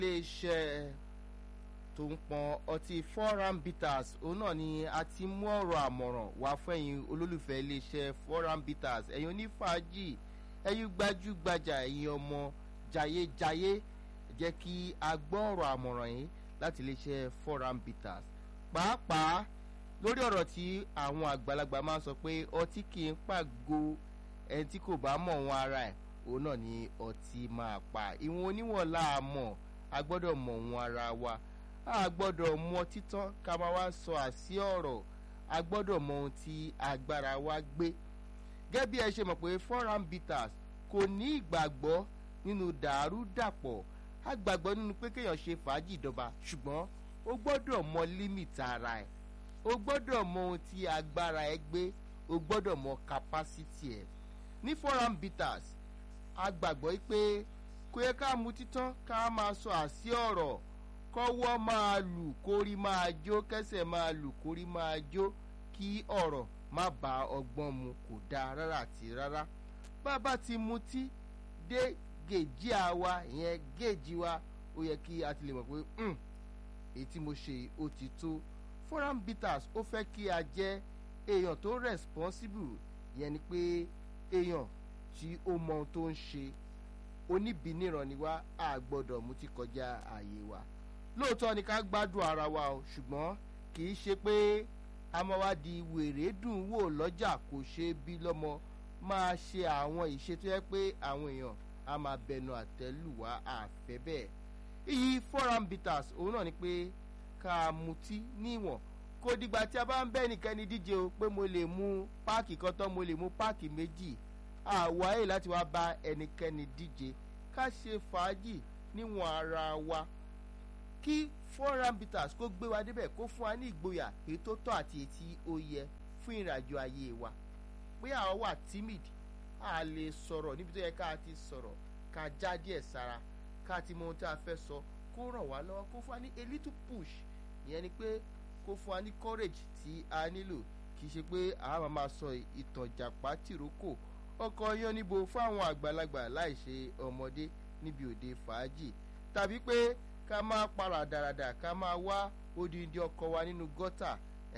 iléeṣẹ́ tó ń pọn ọtí foreign bitters òun náà ni a ti mú ọ̀rọ̀ àmọ̀ràn wá fẹ́yìn olólùfẹ́ iléeṣẹ́ foreign bitters ẹ̀yin onífàájì ẹ̀yin gbajúgbajà ẹ̀yin ọmọ jayéjayé jẹ́ kí a gbọ́ ọ̀rọ̀ àmọ̀ràn yìí láti iléeṣẹ́ foreign bitters pàápàá lórí ọ̀rọ̀ tí àwọn àgbàlagbà máa ń sọ pé ọtí kì í pàgò ẹni tí kò bá mọ̀ wọn ara ẹ̀ òun náà ni ọtí máa pa ìwọ̀n oníwọ̀n láàmọ̀ a gbọ́dọ̀ mọ̀ wọn ara wa a gbọ́dọ̀ mọ títán ká máa wá sọ àsí ọ̀rọ̀ a gbọ́dọ̀ mọ ohun tí agbára wa gbé gẹ́gẹ́ bí ẹ ṣe mọ̀ pé foreign bitters kò ní ìgbàgbọ́ nínú dàrúdàpọ̀ a gbàgbọ́ nínú pé kéèyàn ṣe fàájì ìdọba ṣùgbọ́n ó gbọ́dọ̀ mọ límìtì ara ẹ̀ o gbọ́dọ̀ mọ ohun tí agbára ẹ gbé o gbọ́dọ̀ mọ capacity ẹ ní foreign bitters a gbàgbọ́ pé kò yẹ ká mu títán ká máa sọ àsí ọ̀rọ̀ kọ́wọ́ máa lù kórí máa jó kẹsẹ̀ máa lù kórí máa jó kí ọ̀rọ̀ má ba ọgbọ́n mu kò dáa rárá àti rárá bàbá ti mutí dé gèjì àwa ìyẹn gèjì wa ó yẹ kí a ti lè mọ̀ pé èyí tí mo ṣe ó ti tó foreign bitters ó fẹ́ kí a jẹ́ èèyàn tó responsible yẹn ni pé èèyàn tí ó mọ ohun tó ń ṣe oníbìníran ni wá a gbọ́dọ̀ mutí kọjá ààyè wa lóòótọ́ ni ká gbádùn ara wa o ṣùgbọ́n kì í ṣe pé a máa wá di wèrè dùn wò lọ́jà kò ṣe bí lọ́mọ máa ṣe àwọn ìṣe tó yẹ pé àwọn èèyàn a máa bẹnu àtẹ́lù wá àfẹ́ bẹ́ẹ̀ iyì foreign bitters òun náà ni pé ká mutí níwọ̀n kò dìgbà tí a bá ń bẹ́ nìkẹ́ni díje o pé mo lè mu páàkì kan tán mo lè mu páàkì méjì àwáyé láti wá bá ẹnikẹ́ni díje ká ṣe fàájì níwọ̀n ara wa kí foreign bitters kó gbé wa débẹ̀ kó fún wa ní ìgboyà èyí tó tọ́ àti èyí tí ó yẹ fún ìrìnàjò ayé wa pé àwọn wà timid a lè sọ̀rọ̀ níbi tó yẹ ká ti sọ̀rọ̀ ká já díẹ̀ sára ká ti mọ ohun tí a fẹ́ sọ kó ràn wá lọ́wọ́ kó fún wa ní a little push ìyẹn ni pé kó fún wa ní courage tí a nílò kì í ṣe pé àá máa sọ ìtàn jàpá tìrókò ọkọ̀ yan níbo fún àwọn àgbàlagbà láì ṣe ọmọdé níbi òde fàájì tàbí pé ká máa para dáradà ká máa wá odindi ọkọ̀ wa nínú gọ́tà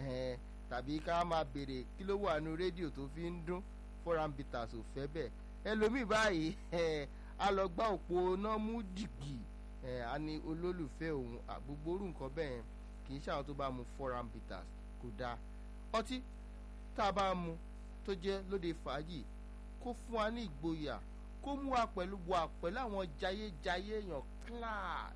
tàbí ká máa béèrè kí ló wà nínú rédíò tó fi ń dún foreign bitters ò fẹ́ bẹ́ẹ̀ ẹlòmíì báyìí a lọ gbá òpó náà mú dìgbì a ní olólùfẹ́ òun àgbogbo orú nǹkan bẹ́ẹ̀ kì í ṣe àwọn tó bá mu foreign bitters kò dáa ọtí tá a bá mu tó jẹ́ lóde fàájì kó fún wa ní ìgboyà kó mú wa pẹ̀lú wa pẹ̀lú àwọn jayéjayé èèyàn class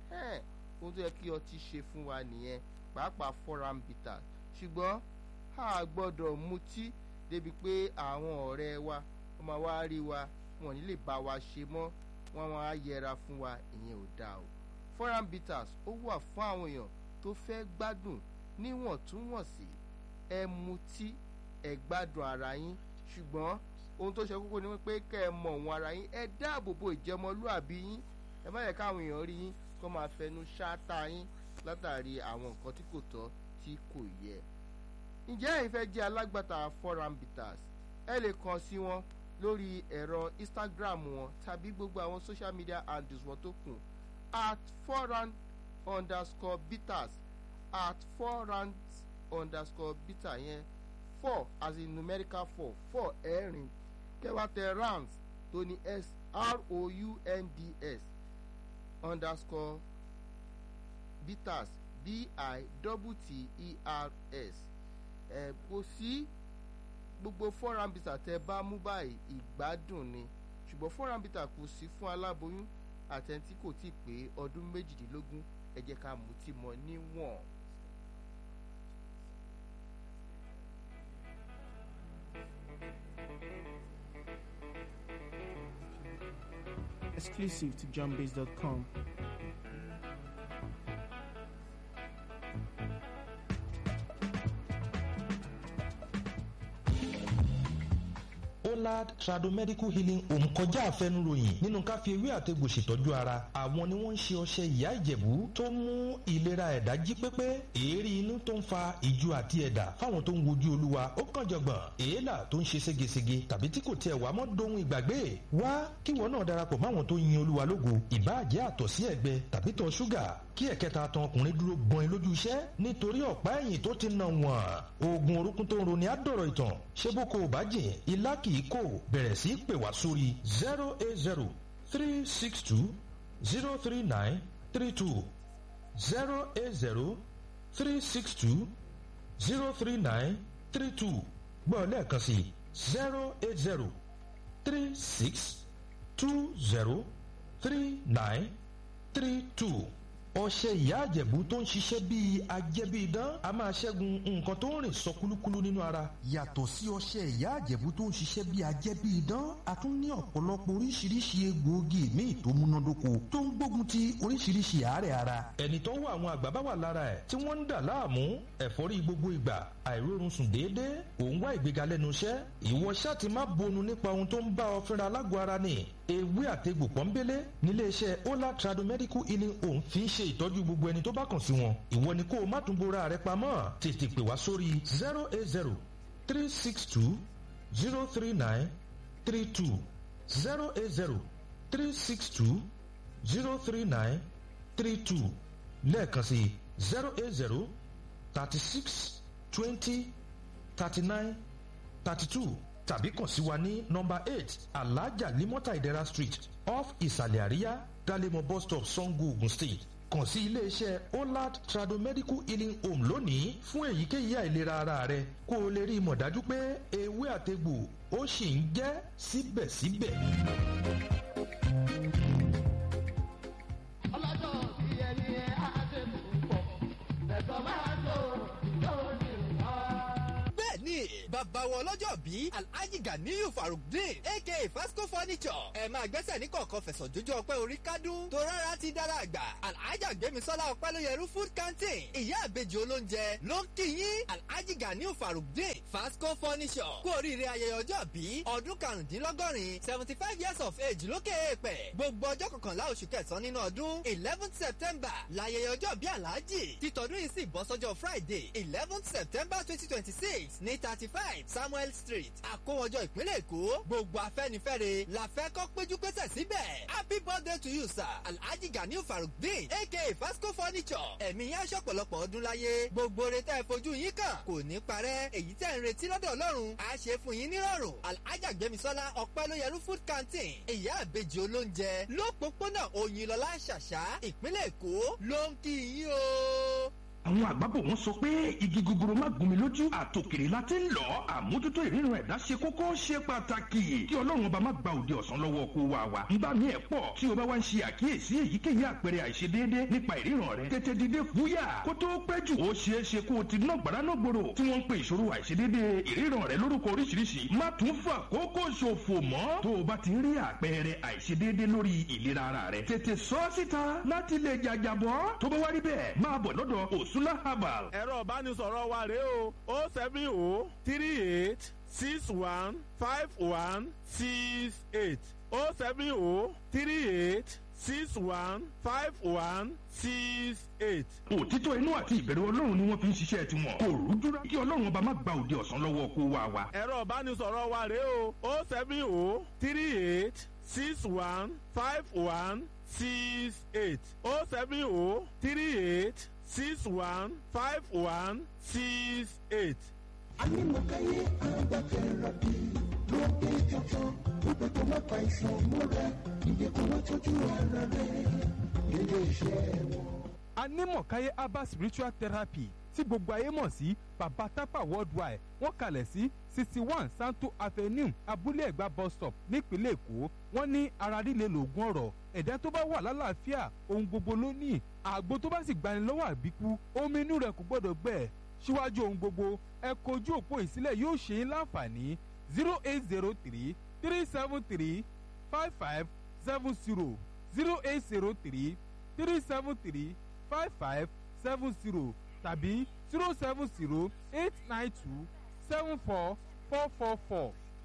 ohun tó yẹ kí ọtí ṣe fún wa nìyẹn pàápàá foreign bitters ṣùgbọ́n a gbọ́dọ̀ mutí débi pé àwọn ọ̀rẹ́ wa wọ́n máa wá rí wa wọn ní lè bá wa ṣe mọ́ wọ́n máa yẹra fún wa ìyẹn ò dáa o foreign bitters ó wà fún àwọn èèyàn tó fẹ́ gbádùn níwọ̀ntúnwọ̀nsì ẹ mutí ẹ gbádùn ara yín ṣùgbọ́n ohun tó ṣe kókó ni pé kẹ́ ẹ mọ̀ wọn ara yín ẹ dáàbò bo ìjẹmọlúàbí yín ẹ má yẹ káwọn èèyàn rí yín kó máa fẹnu ṣáátá yín látàrí àwọn nǹkan tí kò tọ́ tí kò yẹ. ǹjẹ́ ẹ̀yin fẹ́ jẹ́ alágbàtà foreign bitters ẹ lè kàn sí wọn lórí ẹ̀rọ instagram wọn tàbí gbogbo àwọn social media handles wọn tó kù at foreign underscore bitters at foreign underscore bitter yẹn four as in numerical four four ẹ̀rin kẹwàá tẹ rounds tó ní s r o u n d s underscore bitters b i double t e r s ẹ kò sí gbogbo foreign bitter tẹ bá mú báyìí ìgbádùn ni ṣùgbọ́n foreign bitter kò sí fún aláboyún àtẹ̀ntí kò tí ì pé ọdún méjìdínlógún ẹ jẹ́ ká mutí mọ́ níwọ̀n. exclusive to jumbase.com. olad tradomedical healing home kọjá àfẹnuròyìn nínú ká fi ewé àtegbò ṣètọ́jú ara àwọn ni wọ́n ń ṣe ọṣẹ ìyá ìjẹ̀bú tó mú ìlera ẹ̀dá jí pépé èérí inú tó ń fa ìju àti ẹ̀dà fáwọn tó ń wojú olúwa ó kàn jọ̀gbọ̀n èélà tó ń ṣe ségesège tàbí tí kò tiẹ̀ wá mọ́ dohun ìgbàgbé wá kíwọ náà darapọ̀ máwọn tó yin olúwa lógo ìbáàjẹ́ àtọ̀sí ẹ̀gbẹ tàbí tọ̀ ṣúgà kí ẹ̀kẹta tan ọkùnrin dúró gbọ́n in lójú iṣẹ́ nítorí ọ̀pá ẹ̀yìn tó ti nà wọ́n oògùn orúkún tó ń roni àdọ̀rọ̀ ìtàn ṣé bó ko ò bá jìn ilá kì í kò bẹ̀rẹ̀ sí pè wá sórí zero eight zero three six two zero three nine three two zero eight zero three six two zero three nine three two gbọ́ lẹ́ẹ̀kan sí zero eight zero three six two zero three nine three two ọṣẹ ìyá àjẹ̀bú tó ń ṣiṣẹ́ bíi ajẹ́bíidán a máa ṣẹ́gun nǹkan tó ń rìn sọ kúlúkúlú nínú ara. yàtọ̀ sí ọṣẹ ìyá àjẹ̀bú tó ń ṣiṣẹ́ bíi ajẹ́bíidán a tún ní ọ̀pọ̀lọpọ̀ oríṣiríṣi egbòogi míì tó múnádóko tó ń gbógun ti oríṣiríṣi àárẹ̀ ara. ẹni tó wà àwọn àgbà bá wà lára ẹ̀ tí wọ́n ń dà láàmú ẹ̀fọ́rí gbogbo ìgbà àìrórun sùn déédéé òun wá ìgbéga lẹ́nu iṣẹ́ ìwọ ṣáà ti má bonu nípa ohun tó ń bá ọ fínra lágọ̀ọ́ ara ni ewé àtegbò pọ́nbélé níléeṣẹ́ ola tradomedical healing home fi ń ṣe ìtọ́jú gbogbo ẹni tó bá kàn sí wọn ìwọ ni kó o má tún bora rẹ pamọ́ tètè pè wá sórí zero eight zero three six two zero three nine three two zero eight zero three six two zero three nine three two lẹ́ẹ̀kan sí zero eight zero thirty six twenty thirty nine thirty two tàbí kàn sí wa ní nọmba eight alhaja limota idera street off ìsàlẹ̀ àríyá dalemo bus stop sango ogun state kàn sí iléeṣẹ́ olad tradomedical healing home lónìí fún èyíkéyìí àìlera ara rẹ kó o lè rí i mọ̀ dájú pé ewé àtegbò ó sì ń jẹ́ síbẹ̀síbẹ̀. ọlọ́jọ́ bí ẹni ẹ á ṣe púpọ̀ ẹ̀sọ́ máa tó lórí wa. bẹ́ẹ̀ni bàbá wọn lọ́jọ́ bí alhaji ganiyu farukdin aka fasco furniture ẹ máa gbẹ́sẹ̀ ní kọ̀ọ̀kan fẹ̀sọ̀ jójó ọpẹ́ orí kádùn tó rárá ti dára àgbà alhaja gbémisọ́lá ọpẹ́ ló yẹrú food canteen ìyá àbejì olóúnjẹ ló ń kí yín alhaji ganiyu farukdin fasco furniture kú oríire ayẹyẹ ọjọ́ bí ọdún karùndínlọ́gọ́rin seventy five years of age lókè èèpẹ̀ gbogbo ọjọ́ kọkànlá oṣù kẹsàn-án nínú ọdún eleven september láyẹyẹ ọjọ́ bí alhaji títọ́dún yìí sì bọ́ sọ́jọ́ friday eleven september twenty twenty six ní thirty five samuel street àkówọjọ ìpínlẹ̀ èkó gbogbo afẹ́nifẹ́re la fẹ́ kọ́ péjú pésẹ̀ síbẹ̀ happy birthday to you sir alhaji ganiu farukdin aka fasco furniture ẹ̀mí yẹn aṣọ pọ̀lọpọ̀ ọdún láyé gbogbo oore tẹ́ ẹ fojú yín kàn kò ní parẹ́ èyí tẹ́ ń retí lọ́dọ̀ ọlọ́run á ṣe fún yín nírọ̀rùn alhaja gbẹmisọ́lá ọ̀pẹ́lóyẹrú food canteen ìyá àbejì olóúnjẹ lópòpónà òyìnlọ́lá ṣàṣà ìpínlẹ̀ èkó ló ń kí yín o àwọn àgbàbọ̀ wọn sọ pé igi gogoro má gún mi lójú àtòkèrè la ti ń lọ àmójútó ìríran ẹ̀dá ṣe kókó ṣe pàtàkì kí ọlọ́run ọba má gba òde ọ̀sán lọ́wọ́ kó wa wa nígbà míì ẹ̀ pọ̀ tí o bá wá ń ṣe àkíyèsí èyíkéyìí àpẹẹrẹ àìṣedéédé nípa ìríran rẹ tètè dìde fúyà kó tó pẹ́ jù ó ṣeé ṣe kó o ti ná gbàrà náà gbòòrò tí wọ́n ń pe ìṣòro àìṣedéédé ìríran rẹ lórúkọ oríṣiríṣi má tún fà kókó ṣòfò mọ́ tó o bá ti rí àpẹẹrẹ àìṣedéédé lórí ìlera ara rẹ tètè sọ síta láti lè jàjàbọ́ tó bá wá rí bẹ́ẹ̀ máa bọ̀ lọ́dọ̀ òsúlá herbal ẹ̀rọ ìbánisọ̀rọ̀ wa rèé o o seven o three eight six one five one six eight o seven o three eight six one five one six eight. òtítọ́ inú àti ìbẹ̀rù ọlọ́run ni wọ́n fi ń ṣiṣẹ́ tiwọn kò rújúra kí ọlọ́run ọba má gba òde ọ̀sán lọ́wọ́ kó wa wa. ẹ̀rọ ìbánisọ̀rọ̀ wa rèé o o seven o three eight six one five one six eight o seven o three eight six one five one six eight. Anímọ̀káyé agbákẹ́rọ̀ bí ló gbé jọjọ gbogbo tó má pa ìṣàn múra ìdíkùn wọn tọ́jú ara rẹ̀ nílé iṣẹ́ wọn. anímọ̀káyé herbal spiritual therapy tí gbogbo ayé mọ̀ sí baba tapa worldwide wọ́n kalẹ̀ sí sixty one santo avenue abúlé ẹ̀gbá bus stop nípínlẹ̀ èkó wọ́n ní ara líle lògùn ọ̀rọ̀ ẹ̀dá tó bá wà lálàáfíà ohun gbogbo ló ní àgbo tó bá sì gbani lọ́wọ́ àbíkú omi inú rẹ̀ kò gbọ́dọ̀ gbẹ síwájú ohun gbogbo ẹ kojú òpó ìsílẹ̀ yóò ṣe é láǹfààní zero eight zero three three seven three five five seven zero zero eight zero three three seven three five five seven zero tàbí zero seven zero eight nine two seven four four four four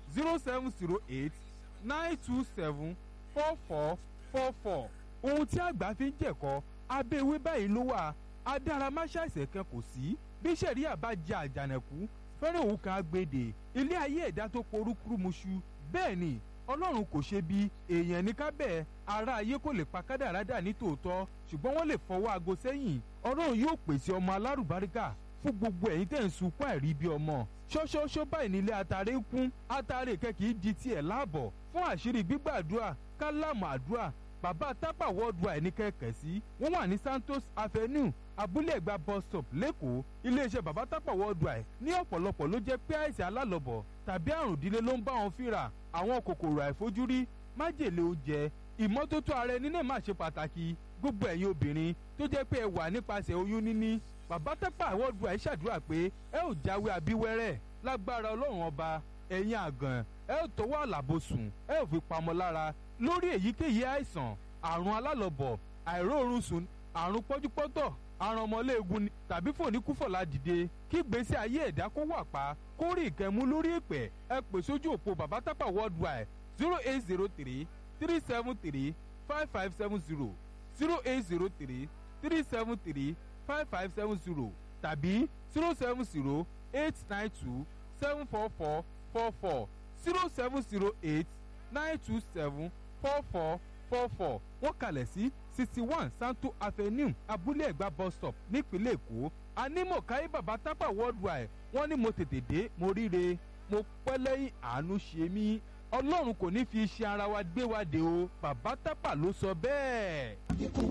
zero seven zero eight nine two seven four four four four ohun tí àgbà fi ń jẹ̀kọ́ abẹ́ ewé báyìí ló wà adáramáṣáìsẹ̀ kan kò sí bí sẹ̀ríà bá jẹ àjànàkú fẹ́rẹ̀ òun kan agbèdè ilé ayé ẹ̀dá tó porúkúrú muṣu bẹ́ẹ̀ ni ọlọ́run kò ṣe bí èèyàn ní ká bẹ́ẹ̀ ara ayé kò lè pa kádàrádà ní tòótọ́ ṣùgbọ́n wọ́n lè fọwọ́ aago sẹ́yìn ọlọ́run yóò pèsè ọmọ alárùbáríkà fún gbogbo ẹ̀yin tẹ̀ ń sunkún àìrí bí ọmọ ṣọ́ṣọ́ṣọ́ báyìí nílé atare ń kún atare kẹ́kì di tiẹ̀ láàbọ̀ fún àṣírí gbígbàdúrà kálámù àdúrà bàbá tápà worldwide ní kẹ̀kẹ́ sí wọ́n wà ní santos avenue abúlé ẹ̀gbá bus stop lẹ́kọ̀ọ́ iléeṣẹ́ bàbá tápà worldwide ní ọ̀pọ̀lọpọ̀ ló jẹ́ pé àìsàn alálọ̀bọ̀ tàbí àrùn ìdílé ló ń bá wọn fínra àwọn kòkòrò àìfojúrí májèlé oúnjẹ ìmọ́tótó ara ẹni náà má ṣe pàtàkì gbogbo ẹ̀yin obìnrin tó jẹ́ pé ẹ wà nípasẹ̀ oyún níní bàbá tápà worldwide ṣàdúrà pé ẹ ò jáwé abíwẹ́rẹ́ lágbára ọlọ́run ọba ẹ̀yin àgàn ẹ ò tọwọ́ àlàbòsùn ẹ ò fi pamọ́ lára lórí èyíkéyìí àìsàn àrùn alálọ̀bọ̀ àìróorun sùn àrùn pọ́júpọ́tọ̀ àrùn ọmọléegun tàbí fòníkúfọ̀lá dìde kí gbèsè ayé ẹ̀dá kó wà pa kó rí ìkẹ́mú lórí èpè ẹ pè sójú òpó bàbá tápà worldwide zero eight zero three three seven three five five seven zero zero eight zero three three seven three five five seven zero tàbí zero seven zero eight nine two seven four four four four zero seven zero eight nine two seven four four four four wọ́n kalẹ̀ sí sixty one santo avenue abúlé ẹ̀gbá bus stop nípínlẹ̀ èkó anímọ̀káyé bàbá tápà worldwide wọ́n ní mo tètè dé mo ríre mo pẹ́ lẹ́yìn àánú ṣe mí ọlọ́run kò ní fi iṣẹ́ ara wa gbé wa dé o bàbá tápà ló sọ bẹ́ẹ̀. Ikú